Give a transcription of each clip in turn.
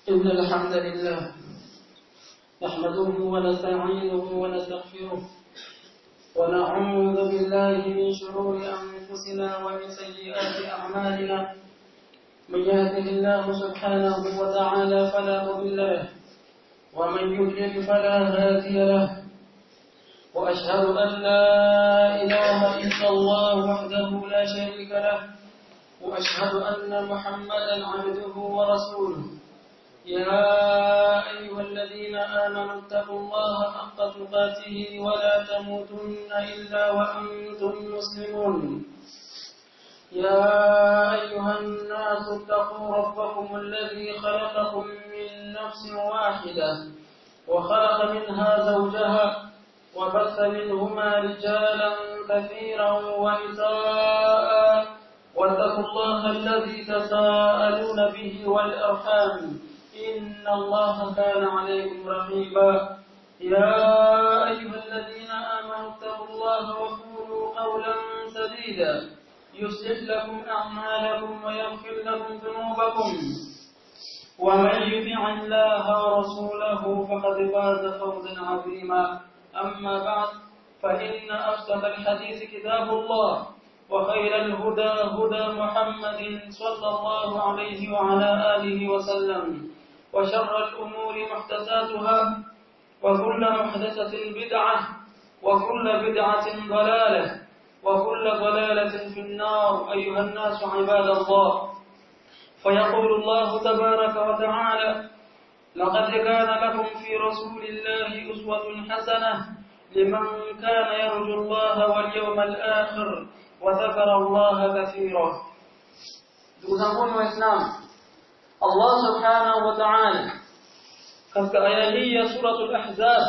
إن الحمد لله نحمده ونستعينه ونستغفره ونعوذ بالله من شرور أنفسنا ومن سيئات أعمالنا من يهده الله سبحانه وتعالى فلا مضل له ومن يضلل فلا هادي له وأشهد أن لا إله إلا الله وحده لا شريك له وأشهد أن محمدا عبده ورسوله يا أيها الذين آمنوا اتقوا الله حق تقاته ولا تموتن إلا وأنتم مسلمون يا أيها الناس اتقوا ربكم الذي خلقكم من نفس واحدة وخلق منها زوجها وبث منهما رجالا كثيرا ونساء واتقوا الله الذي تساءلون به والأرحام إن الله كان عليكم رقيبا يا أيها الذين آمنوا اتقوا الله وقولوا قولا سديدا يصلح لكم أعمالكم ويغفر لكم ذنوبكم ومن يطع الله ورسوله فقد فاز فوزا عظيما أما بعد فإن أصدق الحديث كتاب الله وخير الهدى هدى محمد صلى الله عليه وعلى آله وسلم وشر الأمور محدثاتها وكل محدثة بدعة وكل بدعة ضلالة وكل ضلالة في النار أيها الناس عباد الله فيقول الله تبارك وتعالى لقد كان لكم في رسول الله أسوة حسنة لمن كان يرجو الله واليوم الآخر وذكر الله كثيرا دوزنكم وإسلام Allah subhanahu wa ta'ala katika aya hii ya suratul ahzab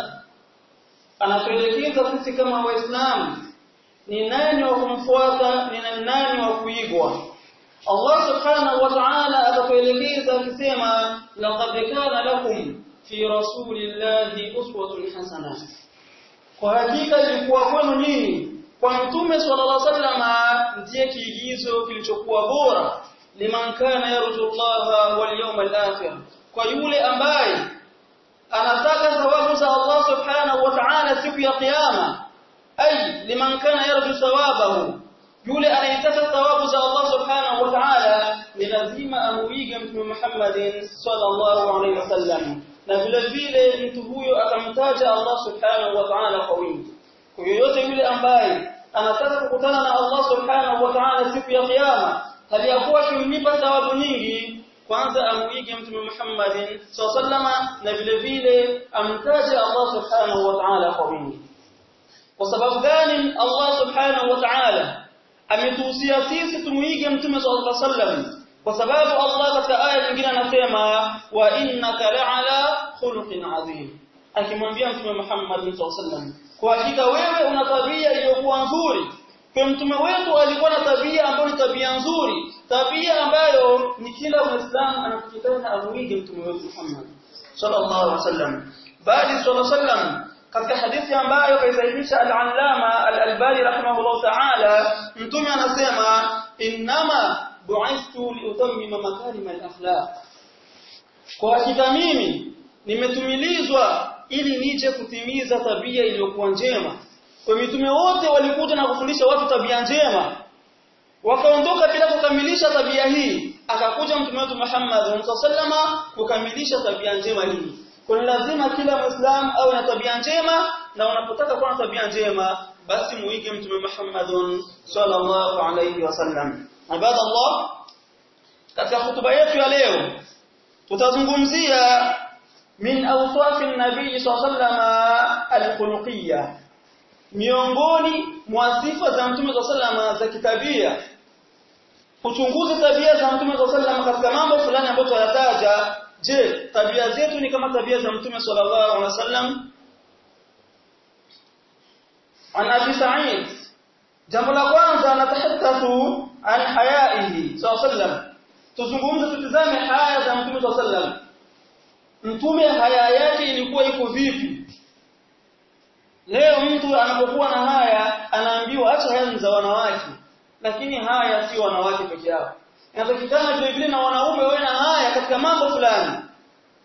anatuelekeza sisi kama waislamu ni nani wa kumfuata ni nani wa kuigwa Allah subhanahu wa ta'ala atatuelekeza akisema laqad kana lakum fi rasulillahi uswatun hasana kwa hakika ilikuwa kwenu nyinyi kwa mtume sallallahu alaihi wasallam ndiye kiigizo kilichokuwa bora liman kana yarju Allah wal yawmal akhir kwa yule ambaye anataka thawabu za Allah subhanahu wa ta'ala siku ya kiyama ay liman kana yarju thawabahu yule anayetaka thawabu za Allah subhanahu wa ta'ala ni lazima amuige mtume Muhammadin sallallahu alaihi wasallam na vile vile mtu huyo akamtaja Allah subhanahu wa ta'ala kwa wingi kwa yoyote yule ambaye anataka kukutana na Allah subhanahu wa ta'ala siku ya kiyama hali ya kuwa kimlipa thawabu nyingi kwanza amuige mtume Muhammadin sallama na vile vile amtaje Allah subhanahu wa ta'ala kwa wingi kwa sababu gani Allah subhanahu wa ta'ala ametuhusia sisi tumuige mtume sallallahu alaihi wasallam kwa sababu Allah katika aya nyingine anasema wa innaka la'ala khuluqin adhim akimwambia mtume Muhammad sallallahu alaihi wasallam kwa hakika wewe una tabia iliyokuwa nzuri kwa mtume wetu alikuwa na tabia ambayo ni tabia nzuri tabia ambayo ni kila muislamu anatakikana amuige mtume wetu Muhammad sallallahu alaihi wasallam bali sallallahu alaihi wasallam katika hadithi ambayo kaisahihisha al-allama al-albani rahimahullah ta'ala mtume anasema innama bu'ithtu liutammima makarim al-akhlaq kwa hakika mimi nimetumilizwa ili nije kutimiza tabia iliyokuwa njema kwa mitume wote walikuja na kufundisha watu tabia njema wakaondoka bila kukamilisha tabia hii akakuja mtume wetu Muhammad sallama kukamilisha tabia njema hii kwa lazima kila muislamu awe na tabia njema na unapotaka kuwa na tabia njema basi muige mtume Muhammad sallallahu alayhi wasallam ibadallah katika hutuba yetu ya leo tutazungumzia min awsafi an-nabii sallallahu al-khuluqiyya miongoni mwa sifa za mtume sallallahu za kitabia kuchunguza tabia za mtume sallallahu katika mambo fulani ambayo tuyataja je tabia zetu ni kama tabia za mtume sallallahu alaihi wasallam an abi sa'id jambo la kwanza natahaddathu an hayaihi sallallahu tuzungumze tutizame haya za mtume sallallahu mtume haya yake ilikuwa iko vipi leo mtu anapokuwa na haya anaambiwa acha haya za wanawake lakini haya si wanawake peke yao inatakikana vile vile na wanaume wawe na haya katika mambo fulani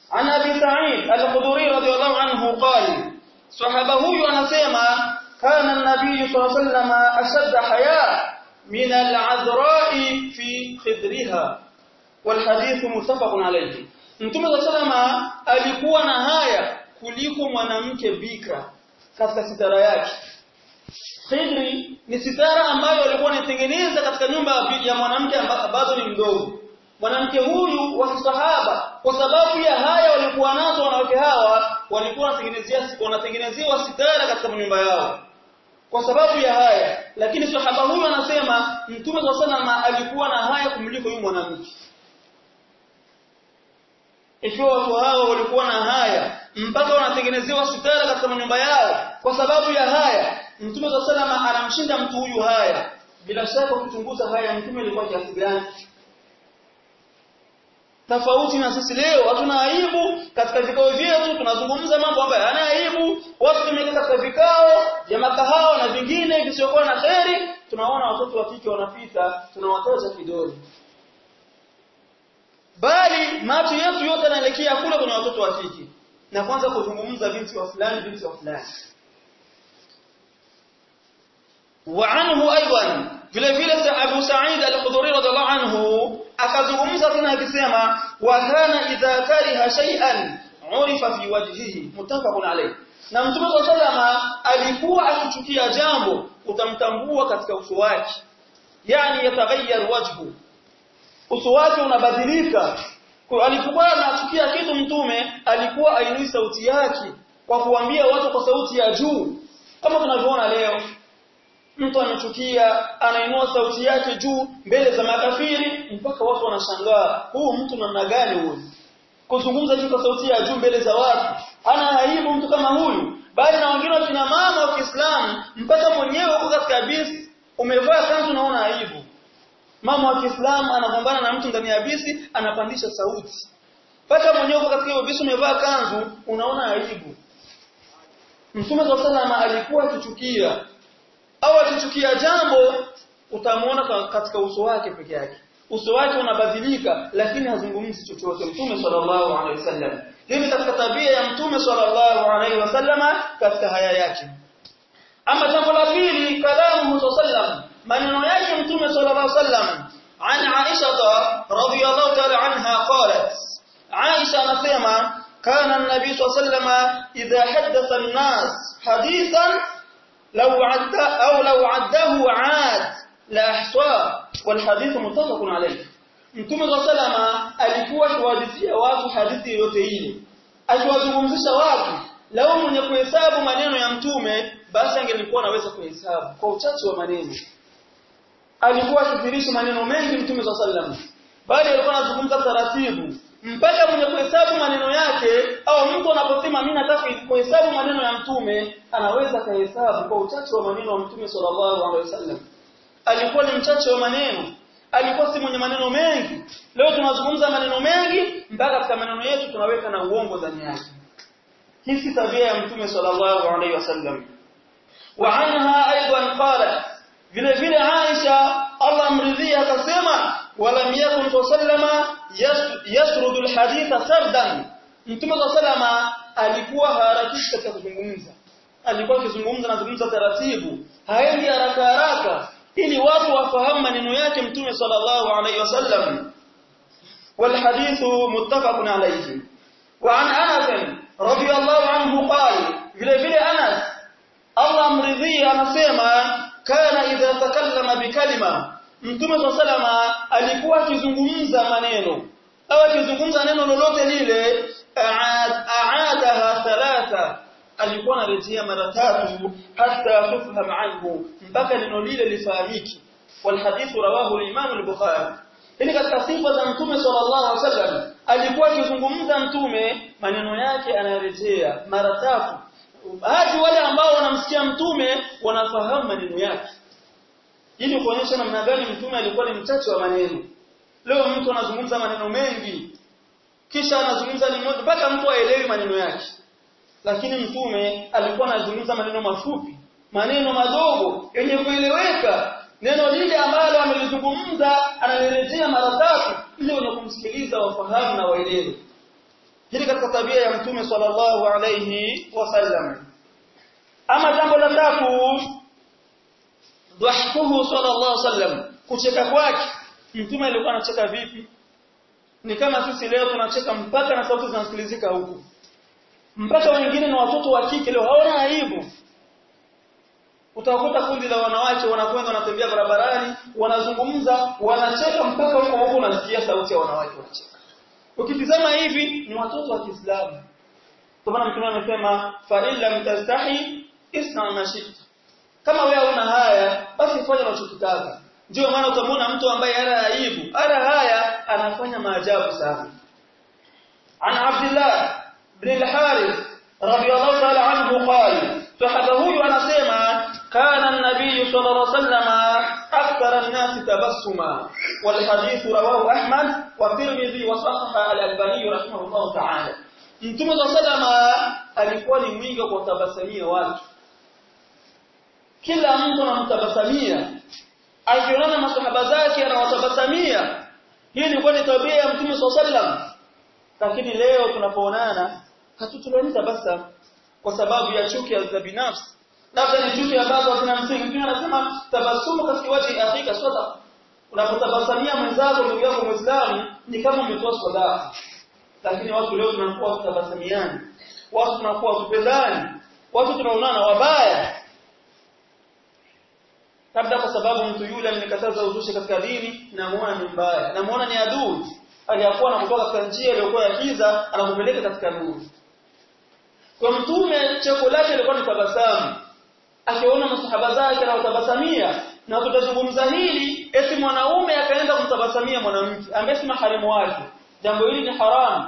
عن أبي سعيد الخدري رضي الله عنه قال صحابه anasema كان النبي صلى الله عليه وسلم أشد حياء من العذراء في خدرها والحديث متفق عليه Mtume صلى الله عليه وسلم alikuwa na haya kuliko mwanamke bikra katika sitara yake Khidri ni sitara ambayo alikuwa anatengeneza katika nyumba ya mwanamke ambazo ni mdogo mwanamke huyu wa kisahaba kwa sababu ya haya walikuwa nazo wanawake hawa walikuwa wanatengenezea wanatengenezewa sitara katika nyumba yao kwa sababu ya haya lakini sahaba huyu anasema mtume sallallahu alikuwa na haya kumliko huyu mwanamke ikiwa watu hao walikuwa na haya mpaka wanatengenezewa sitara katika nyumba yao kwa sababu ya haya mtume sallallahu anamshinda mtu huyu haya bila shaka kuchunguza haya mtume alikuwa kiasi gani tofauti na sisi leo hatuna aibu katika vikao vyetu tunazungumza mambo ambayo hayana aibu watu tumekaa katika vikao vya makahao na vingine visiokuwa na kheri tunaona watoto wa kike wanapita tunawatoza kidole bali macho yetu yote yanaelekea kule kwenye watoto wa kike na kwanza kuzungumza binti wa fulani binti wa fulani وعنه ايضا vile vile Abu Sa'id al-Khudri radhiallahu anhu akazungumza tena akisema wa kana idha kariha shay'an urifa fi wajhihi muttafaqun alayh na Mtume sallama alikuwa akichukia jambo utamtambua katika uso wake yani yataghayyar wajhu uso wake unabadilika kwa alipokuwa anachukia kitu mtume alikuwa ainui sauti yake kwa kuambia watu kwa sauti ya juu kama tunavyoona leo mtu amechukia anainua sauti yake juu mbele za makafiri mpaka watu wanashangaa huu mtu namna gani huyu kuzungumza tu kwa sauti ya juu mbele za watu ana aibu mtu kama huyu bali na wengine wakina mama wa Kiislamu mpaka mwenyewe uko katika bisi umevaa kanzu naona aibu mama wa Kiislamu anagombana na mtu ndani ya bisi anapandisha sauti mpaka mwenyewe uko katika bisi umevaa kanzu unaona aibu Mtume sallallahu alikuwa akichukia au akichukia jambo utamwona katika uso wake peke yake uso wake unabadilika lakini hazungumzi chochote mtume sallallahu alaihi wasallam hii ni katika tabia ya mtume sallallahu alaihi wasallam katika haya yake ama jambo la pili kalamu sallam maneno yake mtume sallallahu alaihi wasallam عن عائشة رضي الله تعالى عنها قالت عائشة anasema كان النبي صلى الله عليه وسلم إذا حدث الناس حديثا لو عد أو لو عده عاد لا أحصاه والحديث متفق عليه Mtume wa salama alikuwa akiwahadithia watu hadithi yoyote ile akiwazungumzisha watu lao mwenye kuhesabu maneno ya mtume basi angelikuwa anaweza kuhesabu kwa uchache wa maneno alikuwa akithirisha maneno mengi mtume wa sallam bali alikuwa anazungumza taratibu mpaka mwenye kuhesabu maneno yake au mtu anaposema mimi nataka kuhesabu maneno ya mtume anaweza kahesabu kwa uchache wa maneno ya mtume sallallahu alaihi wasallam alikuwa ni mchache wa maneno alikuwa si mwenye maneno mengi leo tunazungumza maneno mengi mpaka katika maneno yetu tunaweka na uongo ndani yake hii si tabia ya mtume sallallahu alaihi wasallam wa anha aidan qalat vile vile Aisha Allah amridhia akasema walam yakun sallama yasrudu alhaditha sardan mtume sallama alikuwa harakishi katika kuzungumza alikuwa akizungumza na kuzungumza taratibu haendi haraka haraka ili watu wafahamu maneno yake mtume sallallahu alaihi wasallam والحديث متفق عليه وعن انس رضي الله عنه قال vile vile Anas Allah amridhia anasema kana idha takallama bikalima mtume salama alikuwa akizungumza maneno au akizungumza neno lolote lile aadaha thalatha alikuwa anarejea mara tatu hata tufham anhu mpaka neno lile lifahamiki والحديث رواه الامام البخاري Hili katika sifa za Mtume sallallahu alaihi wasallam alikuwa akizungumza Mtume maneno yake anarejea mara tatu hadi wale ambao wanamsikia Mtume wanafahamu maneno yake ili kuonyesha namna gani Mtume alikuwa ni mchache wa maneno leo mtu anazungumza maneno mengi kisha anazungumza ni moja mpaka mtu aelewi maneno yake lakini Mtume alikuwa anazungumza maneno mafupi maneno madogo yenye kueleweka neno lile ambalo amelizungumza analirejea mara tatu ili wenye kumsikiliza wafahamu na waelewe hili katika tabia ya mtume sallallahu alayhi wasallam ama jambo la tatu dhahkuhu sallallahu alayhi wasallam kucheka kwake mtume alikuwa anacheka vipi ni kama sisi leo tunacheka mpaka na sauti zinasikilizika huku mpaka wengine na watoto wa kike leo hawana aibu utakuta kundi la wanawake wanakwenda wanatembea barabarani wanazungumza wanacheka mpaka huko huko unasikia sauti ya wanawake wanacheka ukitizama hivi ni watoto wa Kiislamu kwa maana mtume amesema fa illa mtastahi isna mashit kama wewe una haya basi fanya unachokitaka ndio maana utamwona mtu ambaye hana aibu hana haya anafanya maajabu sana an Abdullah ibn al-Harith radiyallahu ta'ala anhu qala sahaba huyu anasema kana an-nabiy sallallahu alayhi wasallam akthara an-nas tabassuma wal hadith rawahu Ahmad wa Tirmidhi wa sahaha al-Albani rahimahullah ta'ala Mtume sallallahu alikuwa ni mwingi wa kutabasamia watu kila mtu anamtabasamia akiona masahaba zake anawatabasamia hii ilikuwa ni tabia ya Mtume sallallahu lakini leo tunapoonana hatutulani tabasamu kwa sababu ya chuki za binafsi labda ni chuki ambazo hazina msingi mtume anasema tabasumu katika waji akhika sadaqa unapotabasamia mwenzako ndugu yako muislamu ni kama umetoa sadaqa lakini watu leo tunakuwa tutabasamiani watu tunakuwa tupendani watu tunaonana wabaya labda kwa sababu mtu yule amenikataza uzushi katika dini namuona ni mbaya namuona ni adui aliyakuwa anakutoka katika njia iliyokuwa ya giza anakupeleka katika nuru kwa mtume cheko lake lilikuwa ni tabasamu akiona masahaba zake anawatabasamia na tutazungumza hili eti mwanaume akaenda kumtabasamia mwanamke ambaye si maharimu wake jambo hili ni haramu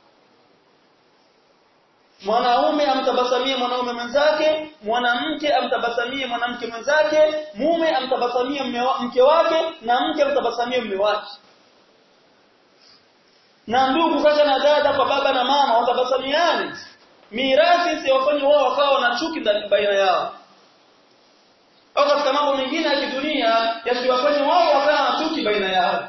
mwanaume amtabasamie mwanaume mwenzake mwanamke amtabasamie mwanamke mwenzake mume amtabasamie mke wake na mke amtabasamie mume wake na ndugu kaka na dada kwa baba na mama watabasamiani mirathi siwafanye wao wakawa na chuki ndani baina yao au katika mambo mengine ya kidunia yasiwafanye wao wakawa na chuki baina yao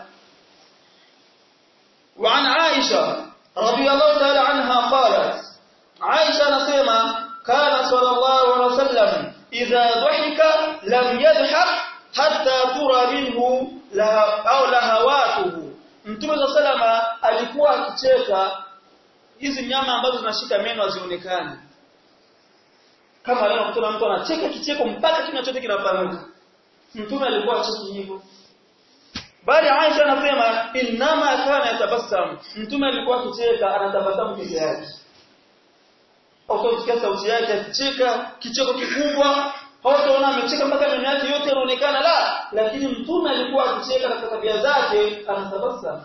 وعن عائشة رضي الله تعالى عنها قالت عائشة نسيما كان صلى الله عليه وسلم إذا ضحك لم يضحك حتى ترى منه لها أو لهواته Mtume صلى الله عليه alikuwa akicheka hizi nyama ambazo zinashika meno hazionekani kama leo kutoka mtu anacheka kicheko mpaka kina chote kinapanuka Mtume alikuwa acheki hivyo bali Aisha anasema inama kana yatabassam mtume alikuwa akicheka anatabasamu peke yake au kusikia sauti yake akicheka kicheko kikubwa hautaona amecheka mpaka meno yake yote yanaonekana la lakini mtume alikuwa akicheka katika tabia zake anatabasamu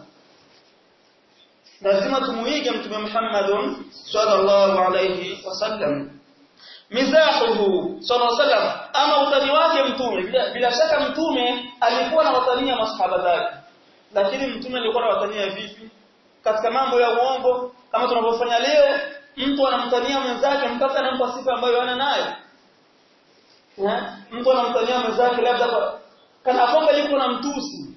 lazima tumuige mtume Muhammad sallallahu alayhi wasallam mizahuhu sallallahu alayhi wasallam ama utani wake mtume bila, bila shaka mtume alikuwa na watania masahaba zake lakini mtume alikuwa na watania vipi katika mambo ya uongo kama tunavyofanya leo mtu anamtania mwenzake mpaka anampa sifa ambayo hana nayo mtu anamtania mwenzake labda kana kwamba yuko na mtusi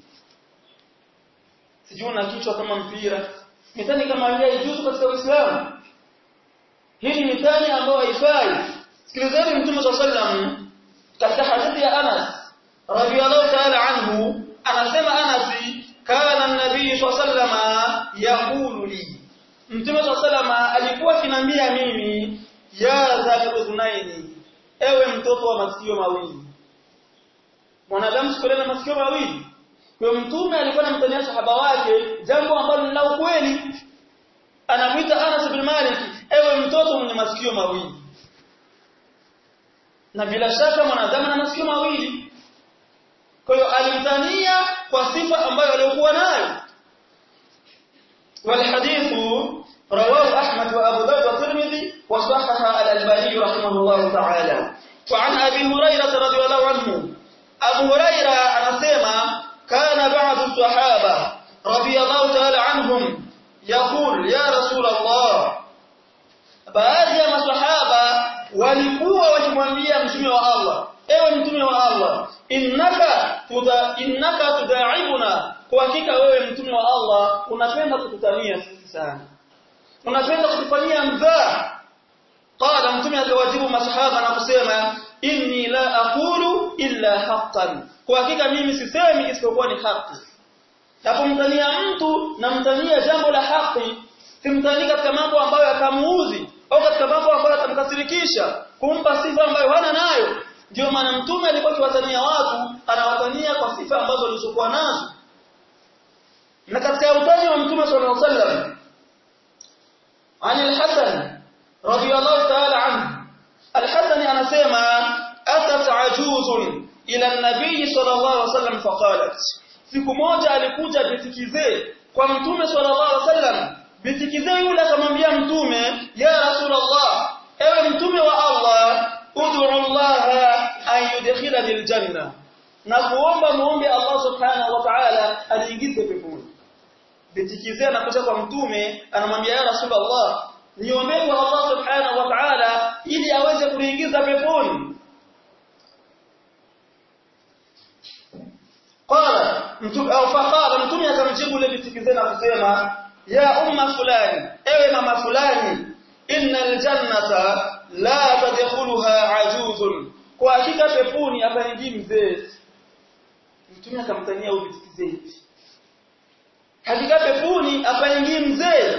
sijui na kichwa kama mpira mitani kama hii haijuzu katika Uislamu hii ni mitani ambayo haifai sikilizeni mtume sallam katika hadithi ya Anas radiyallahu ta'ala anhu anasema Anas kana an-nabii sallam yaqulu li mtume sallam alikuwa akinambia mimi ya zaludhunaini ewe mtoto wa masikio mawili mwanadamu siku na masikio mawili kwa mtume alikuwa anamtania sahaba wake jambo ambalo ni la ukweli anamuita Anas bin Malik ewe mtoto mwenye masikio mawili na bila shaka mwanadamu ana masikio mawili kwa hiyo alimtania kwa sifa ambayo aliyokuwa nayo والحديث رواه أحمد وأبو داود والترمذي وصححه الألباني رحمه الله تعالى وعن أبي هريرة رضي الله عنه أبو هريرة أنسيما كان بعض الصحابة رضي الله تعالى عنهم يقول يا رسول الله baadhi ya maswahaba walikuwa wakimwambia mtume wa Allah ewe mtume wa Allah innaka tuda innaka tudaibuna kwa hakika wewe mtume wa Allah unapenda kututania sisi sana unapenda kutufanyia mdhaa qala mtume akawajibu masahaba na kusema inni la aqulu illa haqqan kwa hakika mimi sisemi isipokuwa ni haki napomtania mtu namtania jambo la haki simtanii katika mambo ambayo yakamuudhi au katika mambo ambayo yatamkasirikisha kumpa sifa ambayo hana nayo ndio maana mtume alikuwa akiwatania watu anawatania kwa sifa ambazo alizokuwa nazo na katika utani wa mtume sallallahu alaihi wasallam عن الحسن رضي الله تعالى عنه الحسن anasema atat ajuzun ila an-nabiy sallallahu alaihi wasallam faqalat siku moja alikuja bitikizee kwa mtume sallallahu alaihi wasallam bitikizee yule akamwambia mtume ya rasulullah ewe mtume wa Allah ud'u Allah an yudkhilani aljanna na kuomba muombe Allah subhanahu wa ta'ala aliingize peponi bitikizee anakuja kwa mtume anamwambia ya rasulullah niombee kwa Allah subhanahu wa ta'ala ili aweze kuingiza peponi qala mtume au faqala mtume akamjibu yule bitikizee na kusema ya umma fulani ewe mama fulani innal jannata la tadkhuluha ajuzun kwa hakika peponi hapaingii mzee mtume akamtania huyo bitikizee hakika peponi hapaingii mzee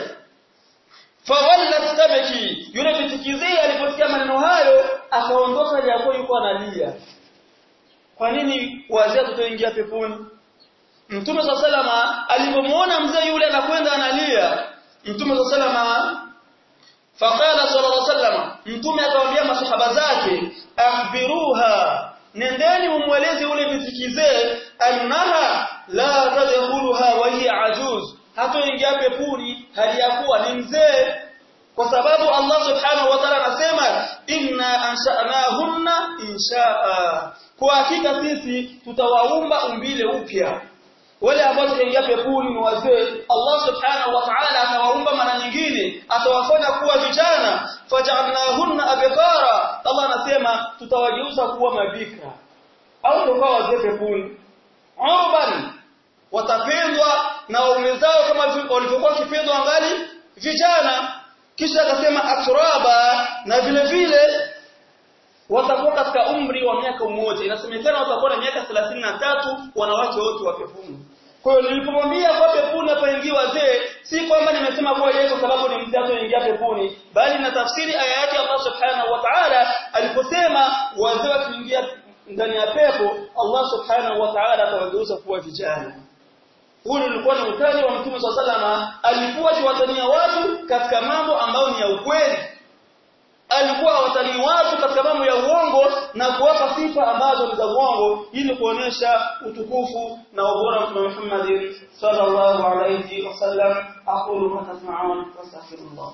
fawallat tabki yule bitikizee aliposikia maneno hayo akaondoka japo yuko analia kwa nini wazee kutoingia peponi Mtume salama alipomuona mzee yule anakwenda analia Mtume salama faqala sallallahu alaihi wasallam Mtume akamwambia masahaba zake akhbiruha nendeni umweleze yule bitikizee annaha la tadkhuluha wa hiya ajuz hatoingia peponi hali ya kuwa ni mzee kwa sababu Allah subhanahu wa ta'ala anasema inna ansha'nahunna insha'a kwa hakika sisi tutawaumba umbile upya wale ambao wataingia peponi ni wazee Allah subhanahu wa ta'ala atawaumba mara nyingine atawafanya kuwa vijana faj'alnahunna abkara Allah anasema tutawageuza kuwa mabikra au ndio wazee peponi urban watapendwa na waume zao kama walivyokuwa wakipendwa angali vijana kisha akasema atraba na vile vile watakuwa katika umri wa miaka mmoja inasemekana watakuwa na miaka 33 wanawake wote wa peponi kwa hiyo nilipomwambia kwa peponi hapaingii wazee si kwamba nimesema kwa yeye kwa sababu ni mzee atoingia peponi bali na tafsiri aya yake Allah subhanahu wa ta'ala aliposema wazee wakiingia ndani ya pepo Allah subhanahu wa ta'ala atawageuza kuwa vijana huu ulikuwa ni utani wa Mtume SAW alikuwa akiwatania watu katika mambo ambayo ni ya ukweli alikuwa watanii watu katika mambo ya uongo na kuwapa sifa ambazo ni za uongo ili kuonesha utukufu na ubora wa Mtume Muhammad sallallahu alayhi wasallam aqulu ma tasma'un wastaghfirullah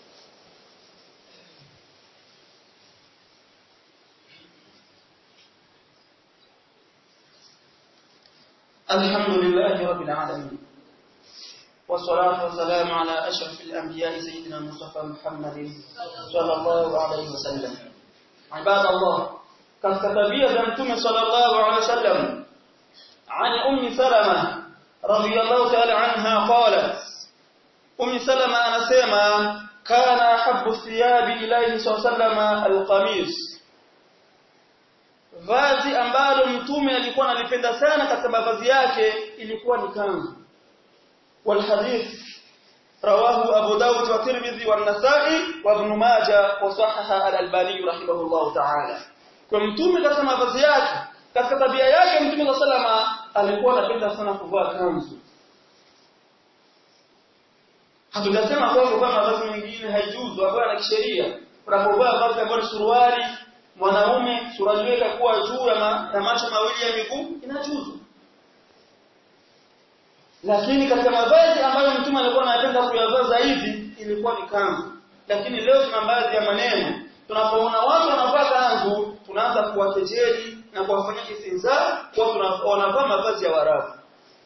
الحمد لله رب العالمين والصلاة والسلام على أشرف الأنبياء سيدنا المصطفى محمد صلى الله عليه وسلم عباد الله كالكتابية بأنتم صلى الله عليه وسلم عن أم سلمة رضي الله تعالى عنها قالت أم سلمة أنا سيما كان أحب الثياب إليه صلى الله عليه وسلم القميص vazi ambalo mtume alikuwa analipenda sana katika mavazi yake ilikuwa ni kanzu والحديث رواه أبو داود والترمذي والنسائي وابن ماجه وصحح الألباني رحمه الله تعالى كمتومي katika mavazi yake katika tabia yake mtume sallama alikuwa anapenda sana kuvaa kanzu hatujasema kwamba kuvaa mavazi mengine haijuzu ambayo na kisheria unapovaa vazi ambalo suruali mwanaume suruali yake kuwa juu ya, ma, ya macho mawili ya miguu inajuzu lakini katika mavazi ambayo mtume alikuwa anapenda kuyavaa zaidi ilikuwa ni kanzu lakini leo tuna baadhi ya maneno tunapoona watu wanavaa kanzu tunaanza kuwakejeli na kuwafanyia istinza kwa wanavaa mavazi ya warabu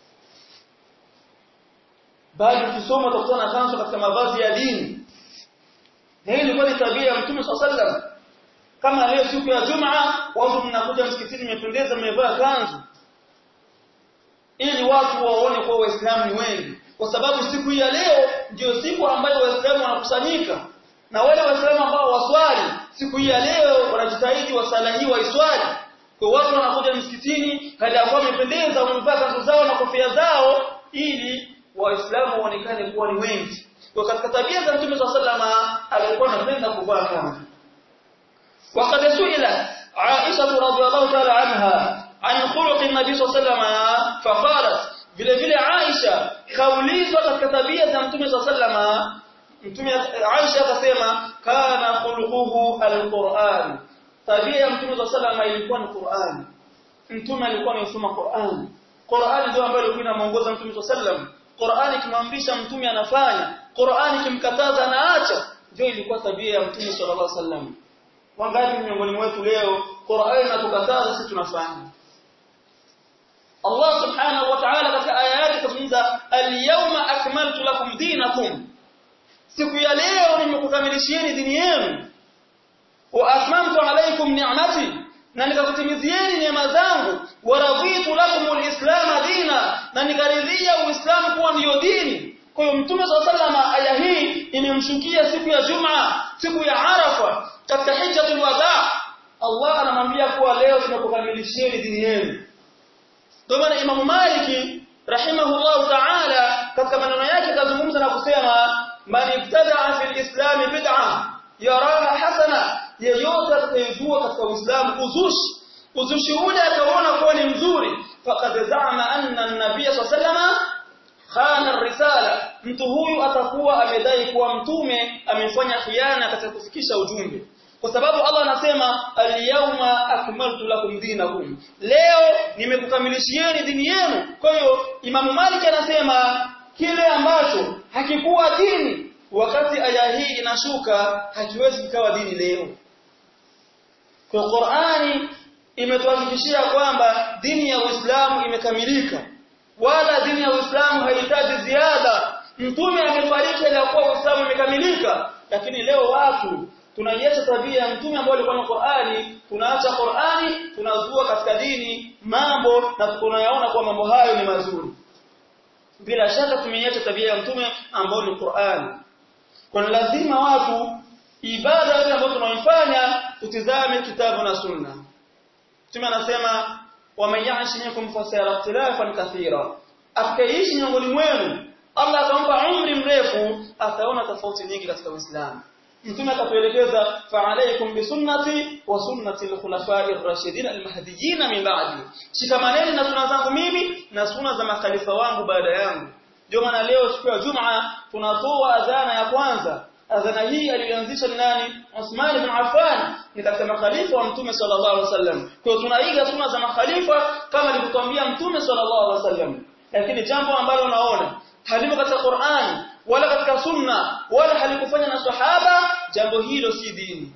bali ukisoma utakutana na kanzu katika mavazi ya dini na hii ilikuwa ni tabia ya mtume sallallahu kama leo siku ya Jumaa watu mnakuja msikitini mmependeza mmevaa kanzu ili watu waone kwa waislamu ni wengi kwa sababu siku ya leo ndio siku ambayo waislamu wanakusanyika na wale waislamu ambao waswali siku hii ya leo wanajitahidi wasala hii waiswali kwa watu wanakuja msikitini hadi akuwa wamependeza wamevaa kanzu zao na kofia zao ili waislamu waonekane kuwa ni wengi kwa katika tabia za mtume sallama alikuwa anapenda kuvaa kanzu وقد سئلت عائشة رضي الله تعالى عنها عن خلق النبي صلى الله عليه وسلم فقالت vile vile Aisha kaulizwa katika tabia za Mtume sallama Mtume Aisha akasema kana khuluquhu alquran tabia ya Mtume sallama ilikuwa ni Qur'an Mtume alikuwa anasoma Qur'an Qur'an ndio ambayo ilikuwa inamuongoza Mtume sallam Qur'an ikimwamrisha Mtume anafanya Qur'an ikimkataza anaacha ndio ilikuwa tabia ya Mtume sallallahu alaihi wasallam wangapi miongoni mwetu leo Qur'an inatukataza sisi tunafanya Allah subhanahu wa ta'ala katika aya yake kazungumza al-yawma akmaltu lakum dinakum siku ya leo nimekukamilishieni dini yenu wa atmamtu alaykum ni'mati na nikakutimizieni neema zangu wa raditu lakum al-islam dina na nikaridhia uislamu kuwa ndiyo dini kwa hiyo mtume sallallahu aya hii imemshukia siku ya Jumaa siku ya Arafa katika hijjatul wadaa Allah anamwambia kuwa leo tumekukamilishieni dini yenu ndio maana Imam Maliki rahimahullahu ta'ala katika maneno yake kazungumza na kusema man ibtada'a fil islam bid'a yaraha hasana yeyote atakayezua katika Uislamu uzushi uzushi ule akaona kuwa ni mzuri faqad za'ama anna an-nabiy sallallahu khana risala mtu huyu atakuwa amedai kuwa mtume amefanya khiana katika kufikisha ujumbe kwa sababu Allah anasema al-yawma akmaltu lakum dinakum leo nimekukamilishieni dini yenu kwa hiyo Imam Malik anasema kile ambacho hakikuwa dini wakati aya hii inashuka hakiwezi kikawa dini leo kwa Qur'ani imetuhakikishia kwamba dini ya Uislamu imekamilika wala dini ya Uislamu haihitaji ziada mtume amefariki ili kuwa Uislamu umekamilika lakini leo watu tunaiacha tabia ya mtume ambaye alikuwa na Qur'ani tunaacha Qur'ani tunazua katika dini mambo na tunayaona kwa mambo hayo ni mazuri bila shaka tumeiacha tabia ya mtume ambayo ni Qur'ani kwa lazima watu ibada yote ambayo tunaifanya tutizame kitabu na sunna mtume anasema wamayaishi minkum fasayara ikhtilafan kathira akaishi miongoni mwenu Allah atampa umri mrefu ataona tofauti nyingi katika Uislamu mtume akatuelekeza fa'alaykum bisunnati wa sunnati al-khulafa'i ar-rashidin al-mahdiyyin min ba'di shikamaneni na sunna zangu mimi na sunna za makhalifa wangu baada yangu ndio maana leo siku ya Jumaa tunatoa adhana ya kwanza adhana hii alianzisha ni nani Uthman ibn Affan ni katika makhalifa wa mtume sallallahu alaihi wasallam kwa hiyo tunaiga sunna za makhalifa kama alivyotuambia mtume sallallahu alaihi wasallam lakini jambo ambalo unaona halimo katika Qur'an wala katika sunna wala halikufanya na sahaba jambo hilo si dini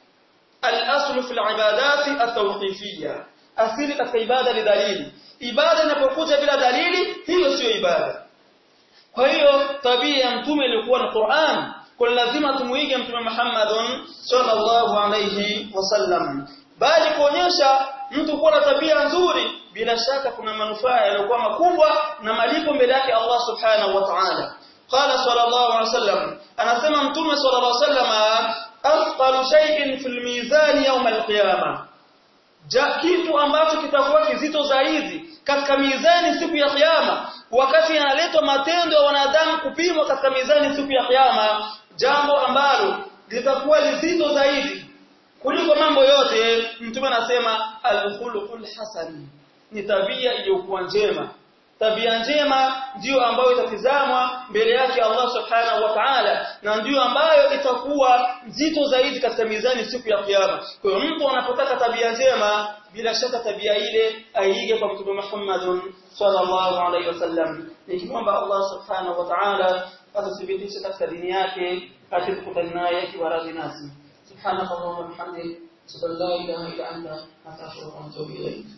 al-aslu fil ibadati at-tawqifiyya asili katika ibada ni dalili ibada inapokuja bila dalili hiyo sio ibada kwa hiyo tabia ya mtume ilikuwa na Qur'an kwa lazima tumuige mtume Muhammad sallallahu alayhi wasallam bali kuonyesha mtu kuwa na tabia nzuri bila shaka kuna manufaa yaliyokuwa makubwa na malipo mbele yake Allah subhanahu wa ta'ala قال صلى الله عليه وسلم انا سمع متوم صلى الله عليه وسلم اثقل شيء في الميزان يوم القيامه ja kitu ambacho kitakuwa kizito zaidi katika mizani siku ya kiyama wakati analetwa matendo ya wanadamu kupimwa katika mizani siku ya kiyama jambo ambalo litakuwa lizito zaidi kuliko mambo yote mtume anasema al-khuluqul hasan ni tabia iliyokuwa njema tabia njema ndiyo ambayo itatizamwa mbele yake Allah subhanahu wa ta'ala na ndiyo ambayo itakuwa nzito zaidi katika mizani siku ya kiyama kwa hiyo mtu anapotaka tabia njema bila shaka tabia ile aige kwa mtume Muhammad sallallahu alaihi wasallam nikimwomba Allah subhanahu wa ta'ala atuthibitishe katika dini yake atukutane naye akiwa radhi nasi subhanaka allahumma wa bihamdika la ilaha illa anta astaghfiruka wa atubu ilayk